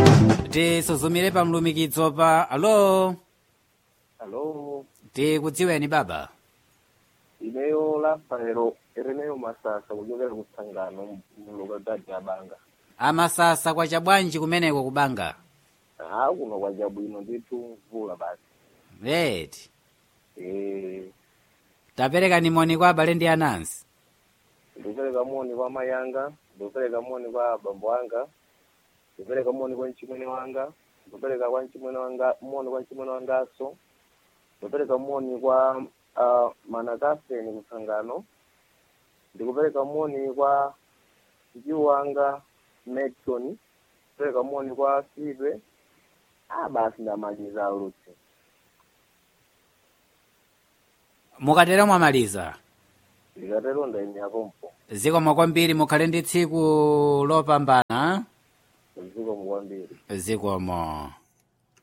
tisuzumire pa mlumikizo pa alo Hello, tikudziweni baba ineyo lafanelo ireneyo masasa kuchokera kusangano mlokadadi abanga amasasa kwacha bwanji kumeneko kubanga ha kuno kwacha bwino ndithu mvula basi eti eh tapereka nimoni kwa abale ndi anansi ndikupereka moni kwa amayi anga ndikupereka moni kwa abambo anga ndikupereka moni kwa mchimwene wanga ndikupereka kwa mchimwene wanga moni kwa mchimwene wangaso ndikupereka moni kwa uh, manakaseni kusangano ndikupereka moni kwa mjiwu wanga Metson ndikupereka moni kwa Sidwe ah basi ndamaliza ulutsi mukatero mwamaliza ndikatero ndaimyakompo zikomo kwambiri mukhale ndi tsiku lopambana zikomo kwambiri zikomo